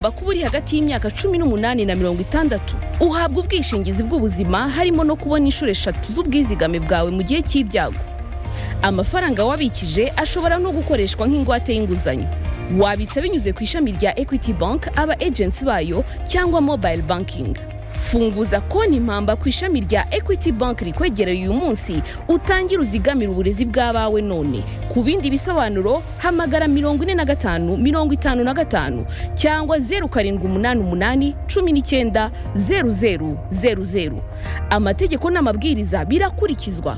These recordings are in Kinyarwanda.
ugomba kuba uri hagati y'imyaka cumi n'umunani na mirongo itandatu uhabwa ubwishingizi bw'ubuzima harimo no kubona inshuro eshatu z'ubwizigame bwawe mu gihe cy'ibyago amafaranga wabikije ashobora no gukoreshwa nk'ingwate y'inguzanyo wabitsa binyuze ku ishami rya equity bank aba agency bayo cyangwa mobile banking funguza konti mpamba ku ishami rya equity bank rikwegereye uyu munsi utangire uzigamire uburezi bw'abawe none ku bindi bisobanuro hamagara mirongo ine na gatanu mirongo itanu na gatanu cyangwa zeru karindwi umunani umunani cumi n'icyenda zeru zeru zeru zeru amategeko n'amabwiriza birakurikizwa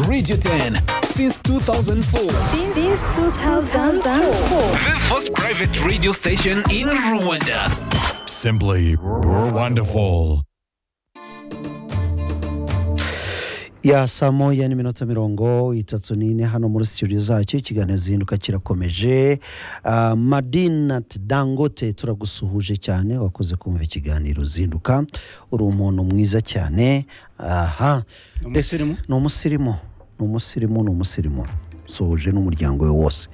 Radio 10 since 2004. Since 2004. The first private radio station in Rwanda. Simply wonderful. ya saa moya n'iminota mirongo itatu n'ine hano muri studio zacu ikiganiro zihinduka kirakomeje uh, madinat dangote turagusuhuje cyane wakoze kumva ikiganiro zinduka uri umuntu mwiza cyane aha umusirimu? ni umusirimu ni umusirimu ni umusirimu suhuje n'umuryango we wose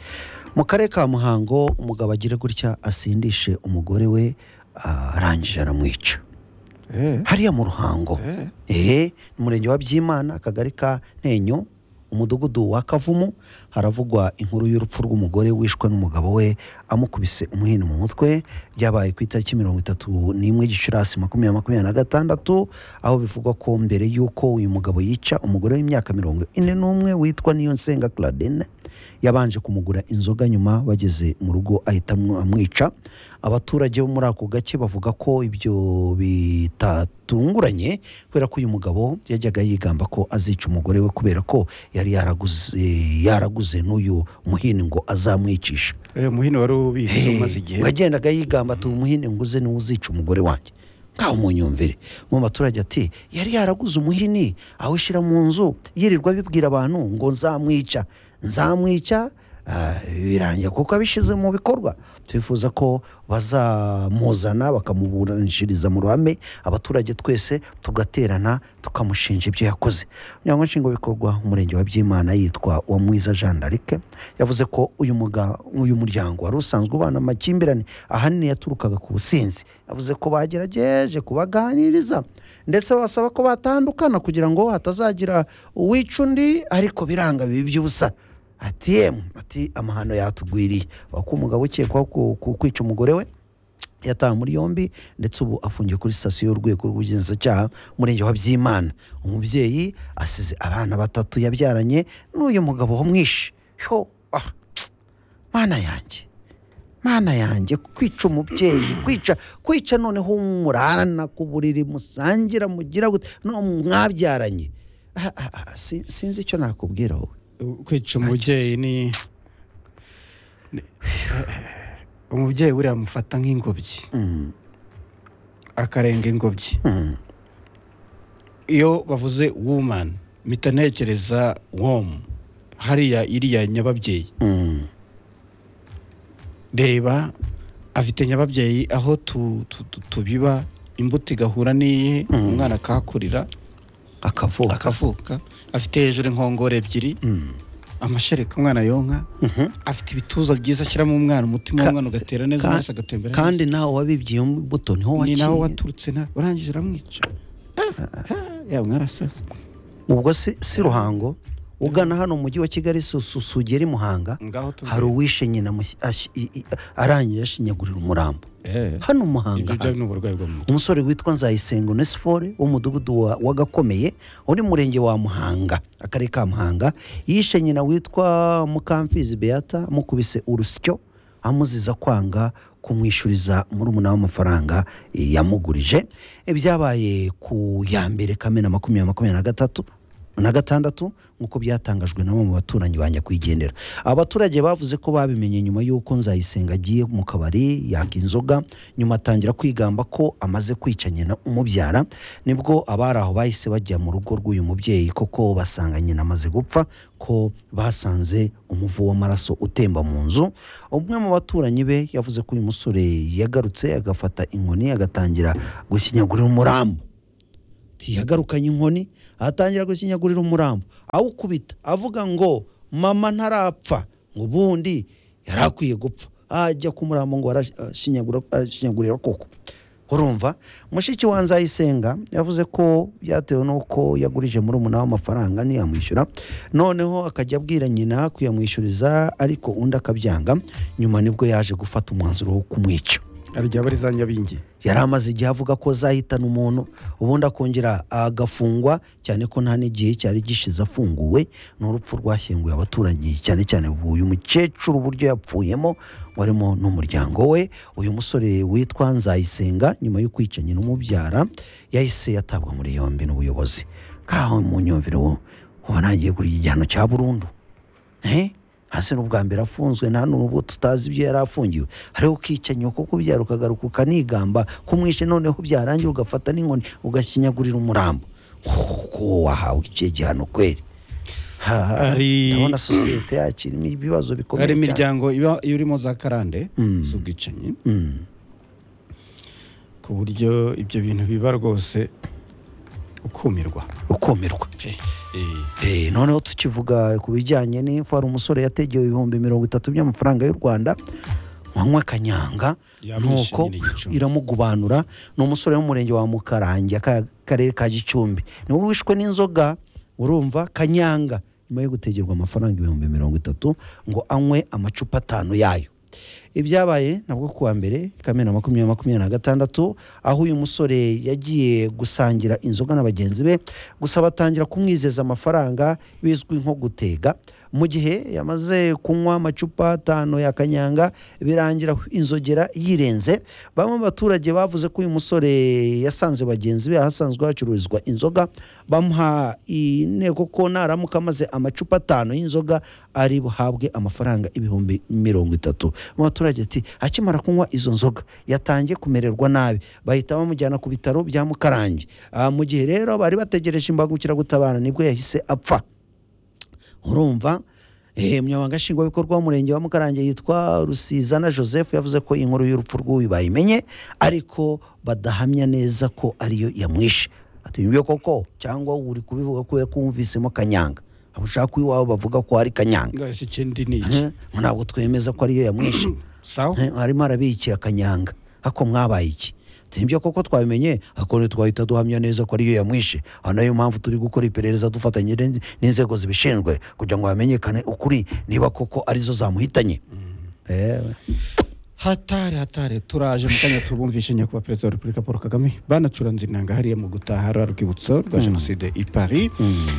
mu karere ka muhango umugabo agira gutya asindishe umugore we ah, arangije aramwica hariya mu ruhango ehe ni umurenge wa byimana akagari ka ntenyo umudugudu wa kavumu haravugwa inkuru y'urupfu rw'umugore wishwe n'umugabo we amukubise umuhini mu mutwe byabaye ku itariki mirongo itatu n'imwe gicurasi makumyabiri makumyabiri na gatandatu aho bivugwa ko mbere y'uko uyu mugabo yica umugore w'imyaka mirongo ine n'umwe witwa niyonsenga claudine yabanje kumugura inzoga nyuma bageze mu rugo ahita amw- amwica abaturage bo muri ako gace bavuga ko ibyo bitatunguranye kubera ko uyu mugabo yajyaga yigamba ko azica umugore we kubera ko yari yaraguze yaraguze n'uyu muhini ngo azamwicisha Eh, muhini wari ubitse Hey, umaze igihe ngo yagendaga yigamba ati umuhini nguze niwo uzica umugore wanjye nkaho munyumvire mu baturage ati yari yaraguze umuhini awushyira mu nzu yirirwa abibwira abantu ngo nzamwica nzamwica ah, birangira kuko abishyize mu bikorwa twifuza ko bazamuzana bakamuburanishiriza mu ruhame abaturage twese tugaterana tukamushinja ibyo yakoze umunyamabanga nshingwabikorwa umurenge wa byimana yitwa uwamwiza jean d'arc yavuze ko uyu muga- uyu muryango wari usanzwe ubana amakimbirane ahanini yaturukaga ku businzi yavuze ko bagerageje kubaganiriza ndetse basaba ko batandukana kugira ngo hatazagira uwica undi ariko biranga bibi by'ubusa ati yemwe ati amahano yatugwiriye Bavuga ko umugabo ukekwaho ku- ku- kwica umugore we yatawe muri yombi ndetse ubu afungiye kuri sitasiyo y'urwego rw'ubugenzacyaha umurenge wa byimana umubyeyi asize abana batatu yabyaranye n'uyu mugabo wamwishe ho ah, mana yanjye mana yanjye kwica umubyeyi kwica kwica noneho umurana ku buriri musangira mugira gute no mwabyaranye Ah, ah, ah, si- sinzi icyo nakubwira wowe kwica umubyeyi ni ni- umubyeyi buriya amufata nk'ingobyi Mm, akarenga ingobyi mm, iyo bavuze woman mpita ntekereza wom hariya iriya nyababyeyi mm. reba afite nyababyeyi aho tu- tu- tu- tubiba imbuto igahura n'iyi umwana akahakurira akavuka akavuka afite hejuru inkongoro ebyiri amashereka umwana yonka afite ibituza byiza ashyiramo umwana umutima w'umwana ugatera neza ka- amaraso agatembera neza. kandi nawe wabibye iyo mbuto niho ni nawe wakiye waturutse na urangije uramwica yaba mwarasaze ubwo si, si ruhango ugana hano mu mujyi wa kigali su- su- sugeri muhanga ngaho tuvuye. hari uwishe nyina mushyi- ashi- i- i- arangije ashinyagurira umurambo Eh, hano ibyo muhanga byo hano. ni uburwayi bwo mu mutwe umusore witwa nzayisenga onesifore w'umudugudu wa- w'agakomeye uri mu murenge wa muhanga akarere ka muhanga yishe nyina witwa mukamfizi beata amukubise urusyo amuziza kwanga kumwishyuriza murumuna w'amafaranga eh, yamugurije Eh, byabaye ku ya mbere kamena makumyabiri makumyabiri na gatatu na gatandatu nk'uko byatangajwe na bamwe mu baturanyi ba nyakwigendera abaturage bavuze ko babimenye nyuma y'uko nzayisenga agiye mu kabari yaka inzoga nyuma atangira kwigamba ko amaze kwica nyina umubyara nibwo abari aho bahise bajya mu rugo rw'uyu mubyeyi koko basanga nyina amaze gupfa ko basanze umuvu w'amaraso utemba mu nzu umwe mu baturanyi be yavuze ko uyu musore yagarutse agafata inkoni agatangira gushinyagurira umurambo ati yagarukanye inkoni atangira gusinyagurira umurambo awukubita avuga ngo mama ntarapfa ngo ubundi yari akwiye gupfa ajya ku murambo ngo arashinyagura- arashinyagurira koko urumva mushiki wa nzayisenga yavuze ko byatewe n'uko yagurije muri umunani w'amafaranga ntiyamwishyura noneho akajya abwira nyina kuyamwishyuriza ariko undi akabyanga nyuma nibwo yaje gufata umwanzuro wo kumwica arya bari za nyabingi yari amaze igihe avuga ko azahitana umuntu ubundi akongera agafungwa cyane ko nta n'igihe cyari gishize afunguwe ni urupfu rwashyinguye abaturanyi cyane cyane uyu mukecuru uburyo yapfuyemo warimo n'umuryango we uyu musore witwa nzayisenga nyuma yo kwica nyina umubyara yahise yatabwa muri yombi n'ubuyobozi nkaho mu nyumvire wo ubona agiye kurya igihano cya burundu Eh? hasi ni ubwa mbere afunzwe nta n'ubwo tutazi ibyo yari afungiwe hariho ukica nyoko kubyara ukagaruka ukanigamba kumwishe noneho byarangira ugafata n'inkoni ugashinyagurira umurambo ko wahawe icyo gihano kweri Ha, ha. Hari- ndabona sosiyete yacu irimo ibibazo bikomeye hari cyane imiryango iba irimo za karande z'ubwicanyi ku buryo ibyo bintu biba rwose ukumirwa ukumirwa Eh, noneho tukivuga ku bijyanye n'impfu hari umusore yategewe ibihumbi mirongo itatu by'amafaranga y'u rwanda mwanywa kanyanga Yamwishe nuko nyine igicumbi. iramugubanura ni umusore wo mu murenge wa mukarange aka- akarere ka gicumbi niwe wishwe n'inzoga urumva kanyanga nyuma yo gutegerwa amafaranga ibihumbi mirongo itatu ngo anywe amacupa atanu yayo ibyabaye nabwo kuwa mbere kamena makumyabiri makumyabiri na gatandatu aho uyu musore yagiye gusangira inzoga na bagenzi be gusa batangira kumwizeza amafaranga bizwi nko gutega mu gihe yamaze kunywa amacupa atanu ya kanyanga birangira inzogera yirenze bamwe mu baturage bavuze ko uyu musore yasanze bagenzi be ahasanzwe hacururizwa inzoga bamuha inteko ko naramuka amaze amacupa atanu y'inzoga ari buhabwe amafaranga ibihumbi mirongo itatu umuturage ati akimara kunywa izo nzoga yatangiye kumererwa nabi bahita bamujyana ku bitaro bya mukarange Ah, mu gihe rero bari bategereje imbangukiragutabara nibwo yahise apfa urumva Eh, umunyamabanga nshingwabikorwa w'umurenge wa mukarange yitwa rusizana joseph yavuze ko inkuru y'urupfu rw'uyu bayimenye ariko badahamya neza ko ariyo yamwishe atuye koko cyangwa uri kubivuga ko yakumvisemo kanyanga abo ushaka ko iwawe bavuga ko ari kanyanga ngahise ikindi ni iki Eh, ntabwo twemeza ko ariyo yamwishe sawa Eh, arimo arabikira akanyanga ako mwabaye iki nibyo koko twabimenye akone twahita duhamya neza ko ariyo yamwishe aha nayo mpamvu turi gukora iperereza dufatanye n'in- n'inzego zibishinzwe kugira ngo hamenyekane ukuri niba koko arizo zamuhitanye Ewe. hatare hatare turaje mu kanya tubumvishe nyakubahwa perezida wa repubulika paul kagame banacuranze inanga hariya mu gutaha rwa rwibutso rwa jenoside i paris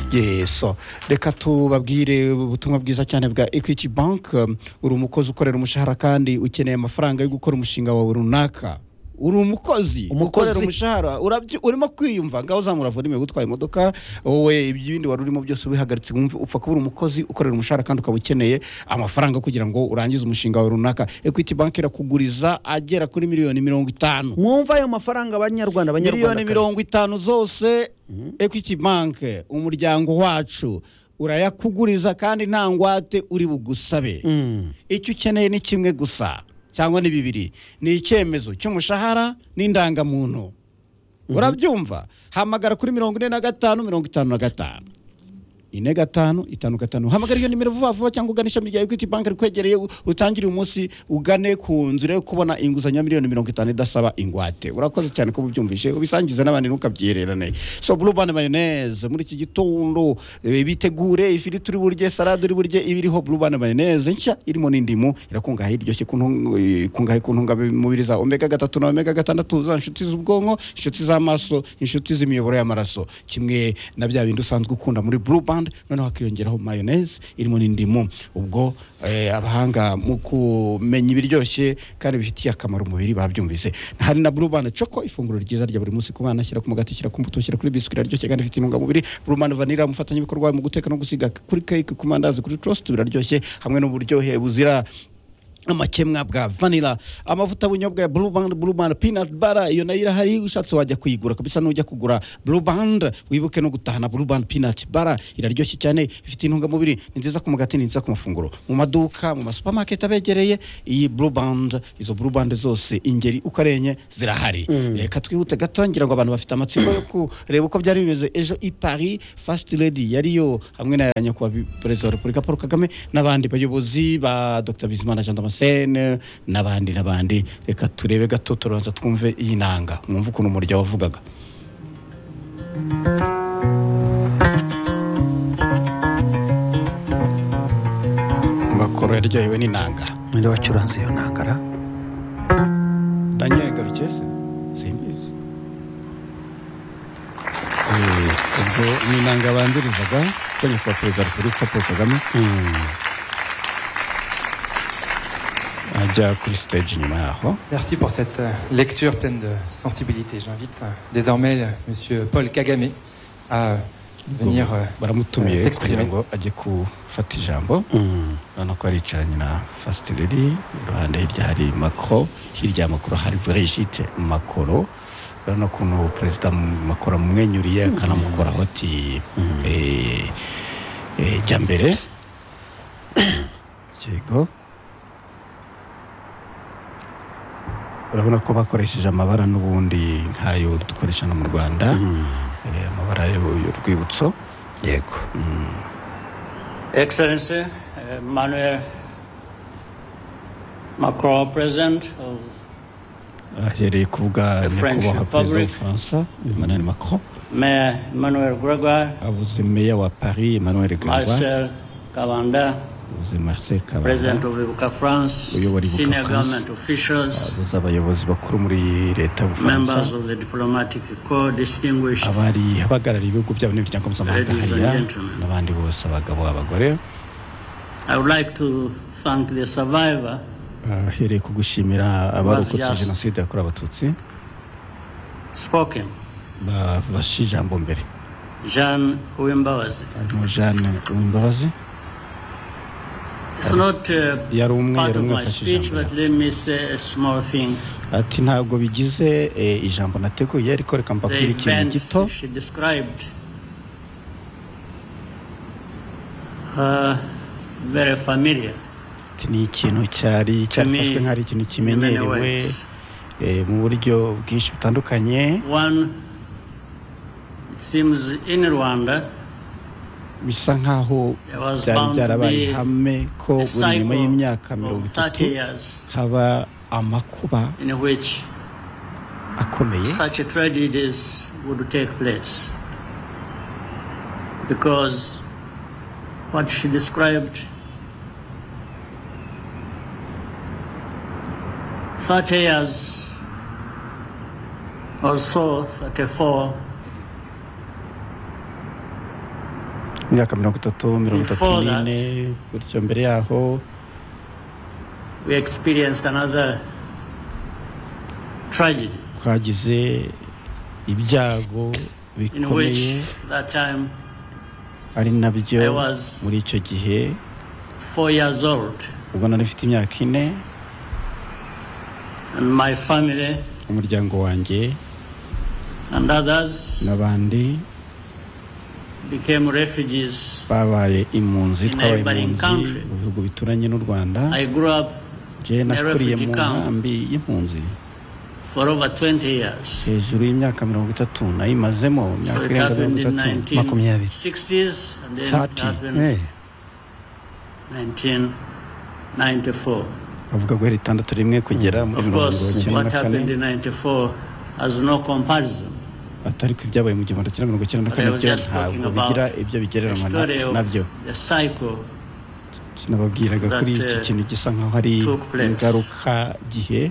yeso reka tubabwire ubutumwa bwiza cyane bwa equity bank Um, uri umukozi ukorera umushahara kandi ukeneye amafaranga yo gukora umushinga wawe runaka uri umukozi Umukozi. ukorera umushahara urabyi- urimo kwiyumva ngaho uzamura volume gutwara imodoka wowe ibindi wari urimo byose ubihagaritse wumve upfa kuba uri umukozi ukorera umushahara kandi ukaba ukeneye amafaranga kugira ngo urangize umushinga wawe runaka equity bank irakuguriza agera kuri miliyoni mirongo itanu mwumva ayo mafaranga abanyarwanda miliyoni mirongo abanyarwanda itanu zose equity bank umuryango wacu urayakuguriza kandi nta ngwate uri bugusabe icyo ukeneye ni kimwe gusa cyangwa ni bibiri ni icyemezo cy'umushahara n'indangamuntu urabyumva hamagara kuri mirongo ine na gatanu mirongo itanu na gatanu ine gatanu itanu gatanu hamagara iyo nimero vuba vuba cyangwa ugana ishami rya equity bank rikwegereye u- utangire uyu munsi ugane ku nzira yo kubona inguzanyo ya miliyoni mirongo itanu idasaba ingwate urakoze cyane ko ubyumvise ubisangize n'abandi ntukabyihererane so bluban mayonnaise muri iki gitondo eh, bitegure ifiriti uri burye salade uri burye iba iriho bluban mayonnaise nshya irimo n'indimu irakungahaye iryoshye ku ntunga- eh, ikungahaye ku ntungamubiri za omega gatatu na omega gatandatu za nshuti z'ubwonko inshuti z'amaso inshuti z'imiyoboro y'amaraso kimwe na bya bindi usanzwe ukunda muri blue band noneho hakiyongeraho mayonnaise irimo n'indimu ubwo eh, abahanga mu kumenya ibiryoshye kandi bifitiye akamaro umubiri babyumvise hari na blue band choco ifunguro ryiza rya buri munsi ku bana shyira ku mugati shyira ku mbuto shyira kuri biswi iraryoshye kandi ifite intungamubiri blue band vanilla umufatanyabikorwa mu guteka no gusiga kuri cake ku mandazi kuri toast biraryoshye hamwe n'uburyohe buzira amakemwa bwa vanira amavuta y'ubunyobwa ya burubandi burubandi pinati bara iyo nayo irahari iyo ushatse wajya kuyigura kabisa n'ujya kugura burubandi wibuke no gutahana burubandi pinati bara iraryoshye cyane ifite intungamubiri ni nziza ku mugati ni nziza ku mafunguro mu maduka mu masupamaketi abegereye iyi burubandi izo burubandi zose ingeri uko ari enye zirahari reka twihute gato ngira ngo abantu bafite amatsiko yo kureba uko byari bimeze ejo i paris fasiti redi yariyo hamwe na nyakubahwa perezida wa repubulika paul kagame n'abandi bayobozi ba dr bizimana jean damascene n'abandi n'abandi reka turebe gato turabanza twumve iyi nanga mwumve ukuntu umurya wavugaga bakoro yaryohewe n'inanga ninde wacuranze iyo ntangara daniel garukese simbizi Eh, ubwo ni inanga banzirizaga ko nyakubahwa perezida wa repubulika paul kagame ajya kuri stage inyuma yaho Merci pour cette euh, lecture pleine de sensibilité. J'invite euh, désormais euh, Monsieur Paul Kagame à euh, venir euh, baramutumiye euh, s'exprimer. kugira ngo ajye gufata ijambo urabona ko aricaranye na fasitereri iruhande hirya hari makoro hirya ya makoro hari brigite makoro urabona ukuntu perezida makoro amumwenyuriye akanamukoraho ati eh, eh, jya mbere yego urabona ko bakoresheje amabara n'ubundi nk'ayo dukoresha no mu rwanda eh, amabara y'u- y'urwibutso yego Excellency uh, Manuel Macron, President of ahereye kuvuga The French nyakubahwa perezida Republic. w'ubufaransa emmanuel macron Mayor Manuel Grégoire, avuze meya wa paris emmanuel gagwa Marcel Cavanda, avuze marcel kabanda President of Ibuka France, Uyobora Ibuka senior France. government officials, avuze abayobozi bakuru muri leta members y'ubufaransa of the diplomatic corps, distinguished abari abahagarariye ibihugu byabo n'imiryango mpuzamahanga Ladies and hariya gentlemen. n'abandi bose abagabo abagore I would like to thank the survivor ahereye ku gushimira abarokotse Bazias. jenoside yakorewe abatutsi spoken, bafashe ijambo mbere Jean Uwimbawazi. harimo jeanne uwimbabazi It's not uh, yari umwe part yari of umwe my afashe speech, ijambo but let me say a small thing. ati ntabwo bigize eh, ijambo nateguye ariko reka The mbabwire ikintu events gito she described are very familiar ati ni ikintu cyari cyarafashwe nk'ari ikintu in many kimenyerewe ways. eh, mu buryo bwinshi butandukanye One, it seems in Rwanda bisa nk'aho there was byari bound to byarabaye be ihame ko a buri nyuma cycle y'imyaka mirongo of 30 itatu years haba amakuba in which akomeye such tragedies would take place. Because what she described 30 years or so, 34, imyaka mirongo itatu mirongo itatu Before that. n'ine gutyo mbere yaho we experienced another tragedy twagize ibyago in bikomeye which that time ari nabyo I was- muri icyo gihe four years old ubwo nari mfite imyaka ine and my family umuryango wanjye and others n'abandi became refugees. babaye impunzi twabaye neighboring impunzi country. mu bihugu bituranye n'u rwanda I grew up jye in a nakuriye mu refugee camp. nkambi y'impunzi for over 20 years. hejuru y'imyaka mirongo itatu nayimazemo So imyaka it irenga mirongo happened in itatu makumyabiri. 1960s and then it Thirty, happened Eh, 1994. avuga guhera itandatu rimwe kugera muri Of mirongo course, icyenda na what kane happened in 94 has no comparison. atari ku ibyabaye mu gihumbi kimwe mirongo icyenda na But kane I was byo just talking ntabwo about bigira ibyo The bigereranywa story na- of nabyo the cycle nababwiraga that, kuri iki uh, kintu gisa nk'aho ari took place. ingaruka gihe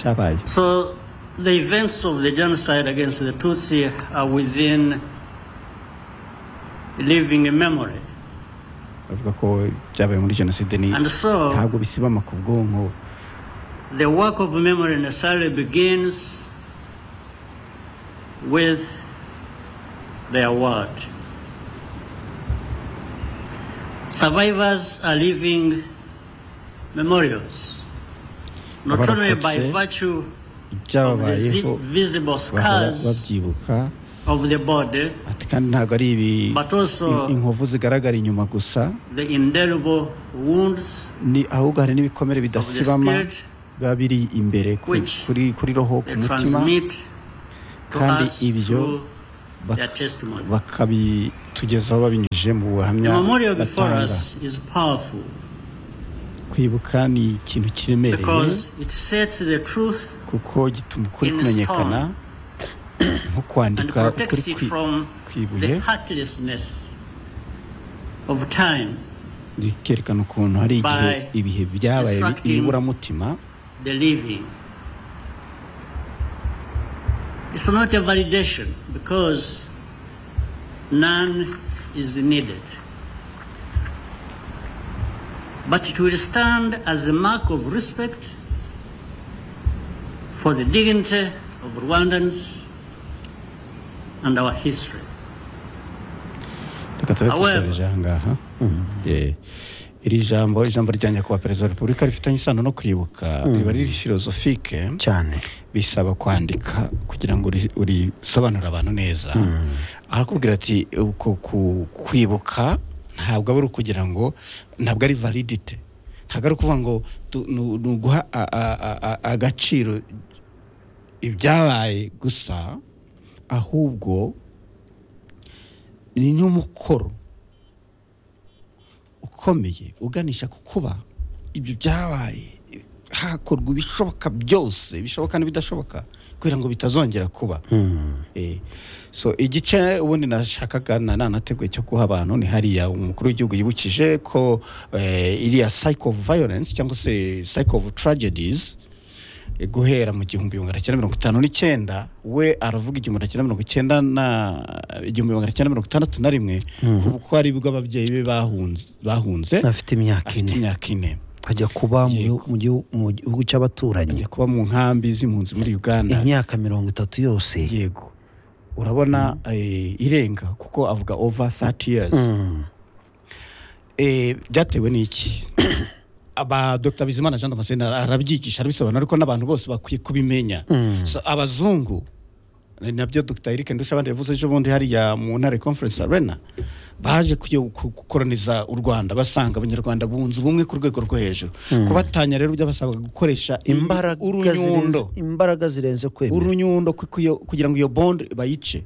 cyabaye So the events of the genocide against the Tutsi are within living memory. bavuga ko byabaye muri jenoside ni And so ntabwo bisibama ku bwonko the work of memory necessarily begins with their word. Survivors are living memorials, not only by Abarokotse virtue of the zi- ibyababayeho visible bahora scars babyibuka of the body, ati kandi ntabwo ari ibi but also in- inkovu zigaragara inyuma gusa the indelible wounds ni ahubwo hari n'ibikomere of the bidasibama spirit biba biri imbere ku- Which kuri kuri roho ku they mutima transmit to kandi us ibyo through bak- their testimony. bakabitugezaho babinyujije mu The buhamya memorial before batanga us is powerful kwibuka ni ikintu kiremereye because it sets the truth kuko gituma ukuri in kumenyekana nko and kwandika ukuri protects it kwi- from the kwibuye heartlessness of time, rikerekana ukuntu hari igihe by ibihe byabaye bi- destructing ibiburamutima the living. It's not a validation because none is needed. But it will stand as a mark of respect for the dignity of Rwandans and our history. reka tube However- dusoreje aha ngaha Eh, iri jambo ijambo rya nyakubahwa perezida wa repubulika rifitanye isano no kwibuka riba riri filozofike cyane bisaba kwandika kugira ngo uri- urisobanurire abantu neza arakubwira ati uko ku- kwibuka ntabwo aba ari ukugira ngo ntabwo ari validite ntabwo ari ukuvuga ngo tu- ni- ni uguha a- a- a- a- agaciro ibyabaye gusa ahubwo ni n'umukoro ukomeye uganisha ku kuba ibyo byabaye hakorwa ibishoboka byose bishoboka n'ibidashoboka kugira ngo bitazongera kuba Eh, so igice ubundi nashakaga na- nanateguye cyo guha abantu ni hariya umukuru w'igihugu yibukije ko eh, iriya cycle of violence cyangwa se cycle of tragedies eh, guhera mu gihumbi magana cyenda mirongo itanu n'icyenda we aravuga igihumbi magana cyenda mirongo icyenda na igihumbi magana cyenda mirongo itandatu na rimwe kuko ari bwo ababyeyi be bahunze- bahunze afite imyaka afite ine imyaka ine ajya kuba mu gihu- mu gihu- mu gihugu cy'abaturanyi ajya kuba mu nkambi z'impunzi muri uganda imyaka mirongo itatu yose yego urabona eh, irenga kuko avuga over 30 years Eh, byatewe n'iki aba dr bizimana jean damascene arabyigisha arabisobanura ariko n'abantu bose bakwiye kubimenya So, abazungu ni nabyo dr eric ndushabandi yavuze ejo bundi hariya mu ntare conference arena baje kuyo- ku- gukoroniza u rwanda basanga abanyarwanda bunze ubumwe ku rwego rwo hejuru kubatanya rero byabasabaga gukoresha im- imbaraga zirenze urunyundo imbaraga zirenze kwemera urunyundo ku- kuyo- kugira ngo iyo bond bayice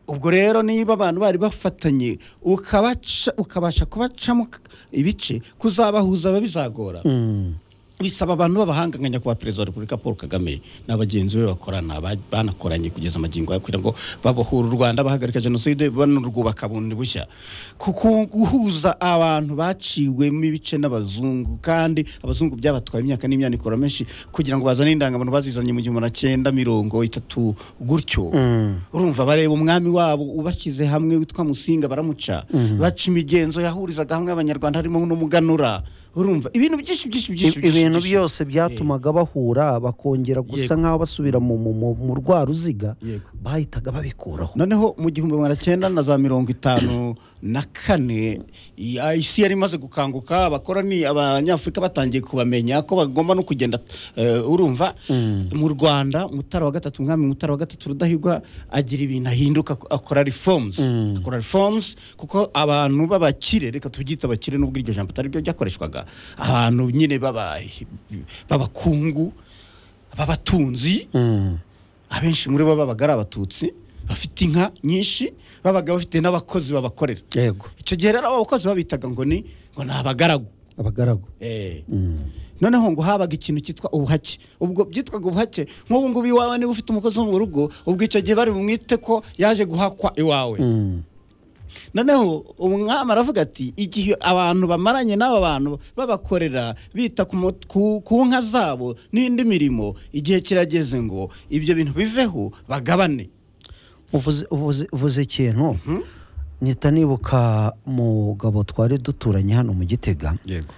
ubwo rero niba abantu bari bafatanye ukabaca- ukabasha kubacamo ibice kuzabahuza biba bizagora bisaba abantu b'abahanga nka nyakubahwa perezida wa repubulika paul kagame na bagenzi be bakorana ba- banakoranye kugeza amagingo aya kugira ngo babohure u rwanda bahagarika jenoside banarwubaka bundi bushya kuko guhuza abantu baciwemo ibice n'abazungu kandi abazungu byabatwaye imyaka n'imyanikoro menshi kugira ngo bazane indangamuntu bazizanye mu gihumbi na cyenda mirongo itatu gutyo urumva bareba umwami wabo ubashyize hamwe witwa musinga baramuca baca imigenzo yahurizaga hamwe abanyarwanda harimo n'umuganura urumva ibintu byinshi byinshi byinshi I- ibintu byose byatumaga bahura bakongera gusa Yego. nk'aho basubira mu- mu- mu mu rwa ruziga Yego. bahitaga babikuraho noneho mu gihumbi magana cyenda na za mirongo itanu na kane ya- isi yari imaze gukanguka abakorani abanyafurika batangiye kubamenya ko bagomba no kugenda eh, urumva mu rwanda mutara wa gatatu umwami mutara wa gatatu rudahigwa agira ibintu ahinduka ak- akora reforms akora reforms kuko abantu b'abakire reka tubyita abakire n'ubwo iryo jambo atari ryo ryakoreshwaga abantu nyine baba- b'abakungu b'abatunzi abenshi muri bo babaga ari abatutsi bafite inka nyinshi babaga bafite n'abakozi babakorera yego icyo gihe rero abo bakozi babitaga ngo ni ngo ni abagaragu abagaragu Eh. noneho ngo habaga ikintu cyitwa ubuhake ubwo byitwaga ubuhake nk'ubu ngubu iwawe niba ufite umukozi wo mu rugo ubwo icyo gihe bari bumwite ko yaje guhakwa iwawe noneho umwami aravuga ati igihe abantu bamaranye n'aba bantu babakorera bita ku mu- ku ku nka zabo n'indi mirimo igihe kirageze ngo ibyo bintu biveho bagabane uvuze uvuze- uvuze ikintu nita nibuka umugabo twari duturanye hano mu gitega yego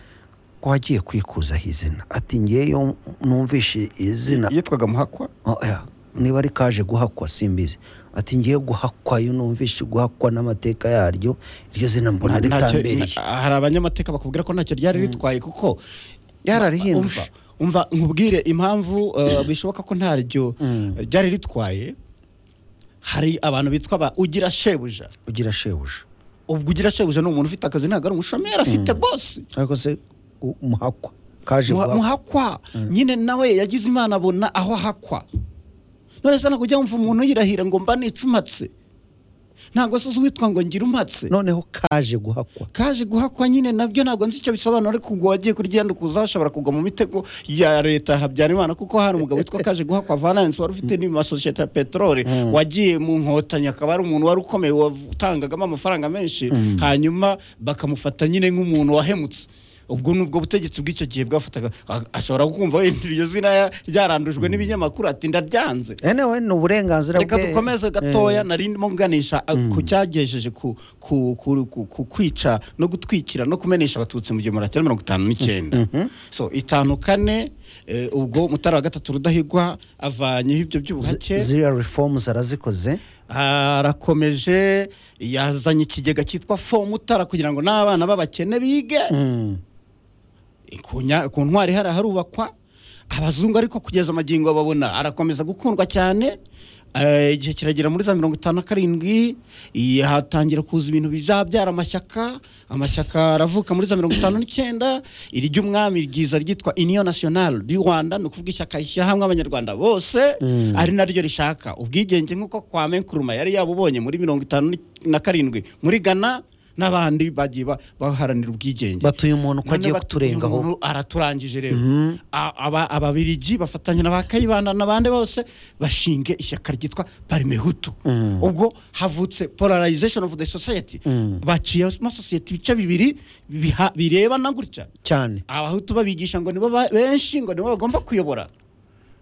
ko agiye kwikuzaho izina ati ngeyo numvishe izina yitwaga muhakwa Oya, niba ari kaje guhakwa simbizi ati ngiye guhakwa iyo numvishe guhakwa n'amateka yaryo iryo zina mbona Nta- ntacyo- ritambereye na- hari abanyamateka bakubwira ko ntacyo ryari ritwaye kuko yararihinduje umva umva nkubwire impamvu uh, bishoboka ko ntaryo ryari ritwaye hari abantu bitwa ba ugira shebuja ugira shebuja ubwo ugira shebuja ni umuntu ufite akazi ntabwo ari umushomeri afite bosi ariko se u- umuhakwa kaje Muha- guhakwa. muhakwa nyine nawe yagize imana abona aho ahakwa none se ntabwo ujya wumva umuntu yirahira ngo mba nicumatse ntabwo se uzi uwitwa ngo ngire umatse noneho kaje guhakwa kaje guhakwa nyine nabyo ntabwo nzi icyo bisobanura ariko ubwo wagiye kuri genda ukuza hashobora kugwa mu mitego ya leta habyara imana kuko hari umugabo witwa kaje guhakwa valence wari ufite n'ima sosiyete ya peteroli wagiye mu nkotanyi akaba ari umuntu wari ukomeye watangagamo amafaranga menshi hanyuma bakamufata nyine nk'umuntu wahemutse ubwo ni ubwo butegetsi bw'icyo gihe bwafataga a- ashobora kumva wenda iryo zina ya- ryarandujwe n'ibinyamakuru ati ndaryanze enewe ni uburenganzira reka bwe dukomeze gatoya nari ndimo nganisha a- ku cyagejeje ku ku- ku- ku- ku kwica no gutwikira no kumenesha abatutsi mu gihumbi magana cyenda mirongo itanu n'icyenda so itanu kane eh, ubwo mutara wa gatatu rudahigwa avanyeho ibyo by'ubuhake Z- ziriya reforms arazikoze arakomeje yazanye ikigega cyitwa fomu utara kugira ngo n'abana b'abakene bige ku nya- ku ntwari hari harubakwa abazungu ariko kugeza amagingo babona arakomeza gukundwa cyane Eh, igihe kiragera muri za mirongo itanu na karindwi eh, hatangira kuza ibintu bizabyara amashyaka amashyaka aravuka muri za mirongo itanu n'icyenda iry'umwami ryiza ryitwa union national du rwanda ni ukuvuga ishyaka rishyirahamwe abanyarwanda bose ari naryo rishaka ubwigenge nk'uko kwa menkuruma yari yabubonye muri mirongo itanu na karindwi muri ghana n'abandi bagiye ba- baharanira ubwigenge batuye umuntu ko None agiye bat- uyu kuturengaho muntu araturangije rero A- aba- ababirigi bafatanya na ba kayibanda n'abandi bose bashinge ishyaka ryitwa parimehutu ubwo havutse polarization of the society baciyemo sosiyete ibice bibiri biha- birebana gutya cyane abahutu babigisha ngo nibo ba- benshi ngo nibo bagomba kuyobora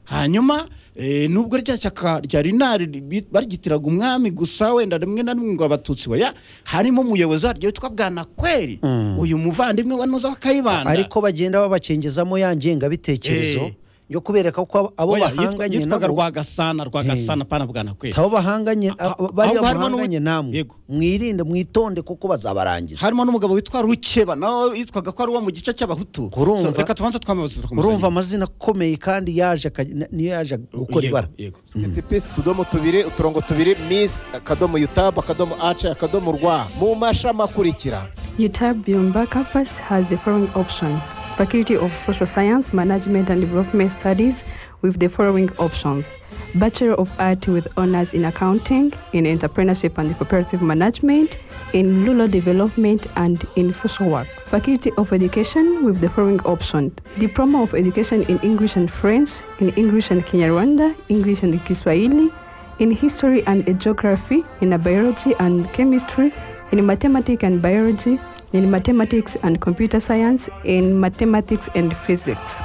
hanyuma eh, nubwo rya shyaka rya rinari ribi- barigitiraga umwami gusa wenda rimwe na rimwe ngo abatutsi baya harimo umuyobozi waryo witwa bwanakweri uyu muvandimwe wa nuza wa kayibanda ariko bagenda babakingizamo ya ngengabitekerezo Eh. yo kubereka ko abo Oya, yitwa- bahanganye yitwaga nabo rwagasana rwagasana pana bwanakweri abo bahanganye a- bariya ahubwo harimo muhanganye n'ubu- namwe Yego. mwirinde mwitonde kuko bazabarangiza harimo n'umugabo witwa rukeba nawe yitwaga ko ari uwo mu gice cy'abahutu Urumva- So, reka tubanze twamaze urumva amazina akomeye kandi yaje aka- n- niyo yaje gukora ibara tetepesi utudomo tubiri uturongo tubiri misi akadomo yutabu akadomo ace akadomo rwa mu mashami akurikira UTAB Byumba campus has the following option Faculty of Social Science, Management and Development Studies with the following options Bachelor of Art with honors in accounting, in entrepreneurship and cooperative management, in rural development and in social work. Faculty of Education with the following option Diploma of Education in English and French, in English and Kinyarwanda, English and Kiswahili, in history and geography, in biology and chemistry, in mathematics and biology, in mathematics and computer science, in mathematics and physics.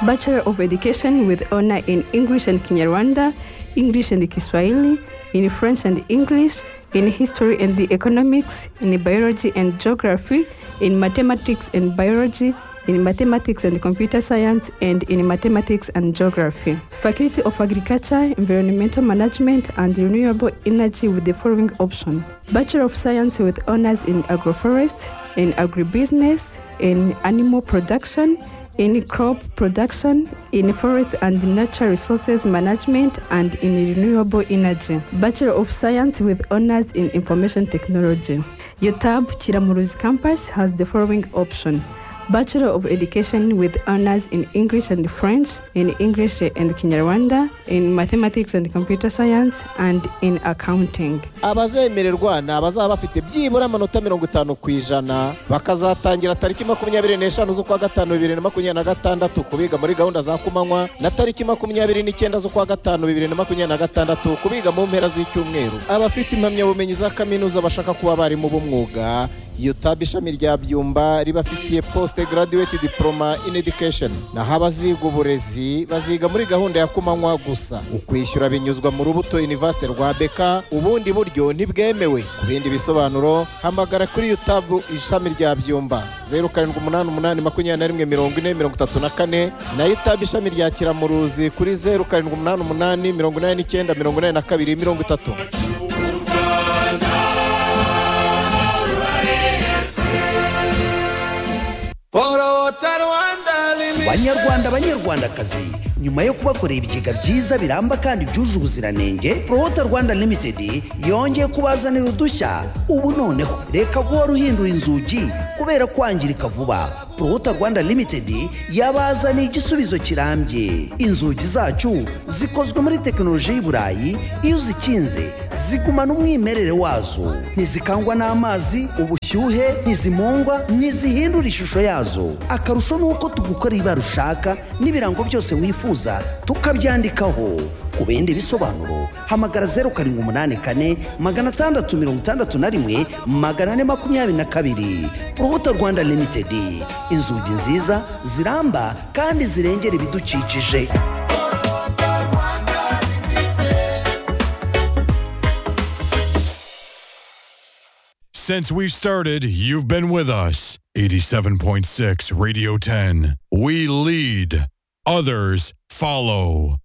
Bachelor of Education with honor in English and Kinyarwanda, English and Kiswahili, in French and English, in History and the Economics, in Biology and Geography, in Mathematics and Biology, in Mathematics and Computer Science, and in Mathematics and Geography. Faculty of Agriculture, Environmental Management, and Renewable Energy with the following option Bachelor of Science with honors in Agroforest, in Agribusiness, in Animal Production, in crop production, in forest and natural resources management, and in renewable energy. Bachelor of Science with honors in information technology. UTAB Chiramuruzi campus has the following option. Bachelor of Education with honors in English and French, in English and Kinyarwanda, in mathematics and computer science, and in accounting. abazemererwa ni abazaba bafite byibura amanota mirongo itanu ku ijana bakazatangira tariki makumyabiri n'eshanu z'ukwa gatanu bibiri na makumyabiri na gatandatu ku biga muri gahunda za kumanywa na tariki makumyabiri n'icyenda z'ukwa gatanu bibiri na makumyabiri na gatandatu ku biga mu mpera z'icyumweru abafite impamyabumenyi za kaminuza bashaka kuba abarimu b'umwuga UTAB ishami rya byumba ribafitiye post graduate diploma in education naho abaziga uburezi baziga muri gahunda ya kumanywa gusa ukwishyura binyuzwa mu rubuto university rwa beka ubundi buryo ntibwemewe ku bindi bisobanuro hamagara kuri UTAB ishami rya byumba zeru karindwi umunani umunani makumyabiri na rimwe mirongo ine mirongo itatu na kane na UTAB ishami rya kiramuruzi kuri zeru karindwi umunani umunani mirongo inani n'icyenda mirongo inani na kabiri mirongo itatu Borota Rwanda banyarwanda banyarwandakazi nyuma yo kubakorera ibigega byiza biramba kandi byuje ubuziranenge prohota rwanda limited yongeye kubazanira udushya ubu noneho reka guhora uhindura inzugi kubera kwangirika vuba prohota rwanda limited yabazaniye igisubizo kirambye inzugi zacu zikozwe muri tekinoloji y'i burayi iyo uzikinze zigumana umwimerere wazo ntizikangwa n'amazi ubushyuhe ntizimungwa ntizihindura ishusho yazo akarusho ni uko tugukorera ibara ushaka n'ibirango byose wifuza tukabyandikaho ku bindi bisobanuro hamagara zeru karindwi umunani kane magana atandatu mirongo itandatu na rimwe magana ane makumyabiri na kabiri urubuto rwanda limitedi inzugi nziza ziramba kandi zirengera ibidukikije Since we've started, you've been with us. 87.6 Radio 10. We lead, others follow.